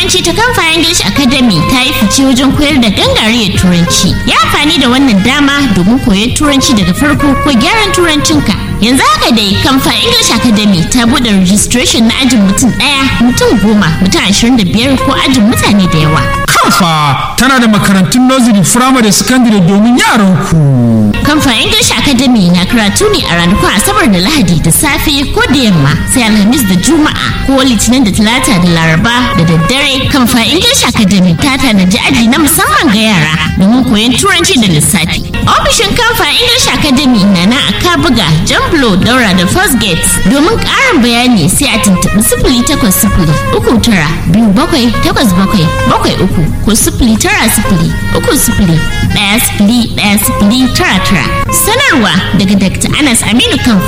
turanci ta kamfa English Academy ta yi fice wajen koyar da gangariyar turanci. Ya amfani da wannan dama domin koyon turanci daga farko ko gyaran turancinka. Yanzu haka dai kamfa English Academy ta buɗe registration na ajin mutum ɗaya, mutum goma, mutum ashirin da biyar ko ajin mutane da yawa. Kamfa tana da makarantun nursery, firamare, secondary domin yaran ku. Kamfa English Academy na karatu ne a ranakun Asabar da Lahadi da safe ko da yamma sai Alhamis da Juma'a ko Litinin da Talata da Laraba da daddare. Kamfa English Academy ta tanaji aji na musamman ga yara domin koyon Turanci da lissafi. Ofishin Kamfa English Academy na na a Kabuga, Jamblo, Daura da First Gate. Domin ƙarin bayani sai a tuntuɓi sifili takwas sifili uku tara biyu bakwai takwas bakwai bakwai uku ko sifili tara sifili uku sifili ɗaya sifili ɗaya sifili tara tara. Sanarwa daga Dr. Anas Aminu Kamfa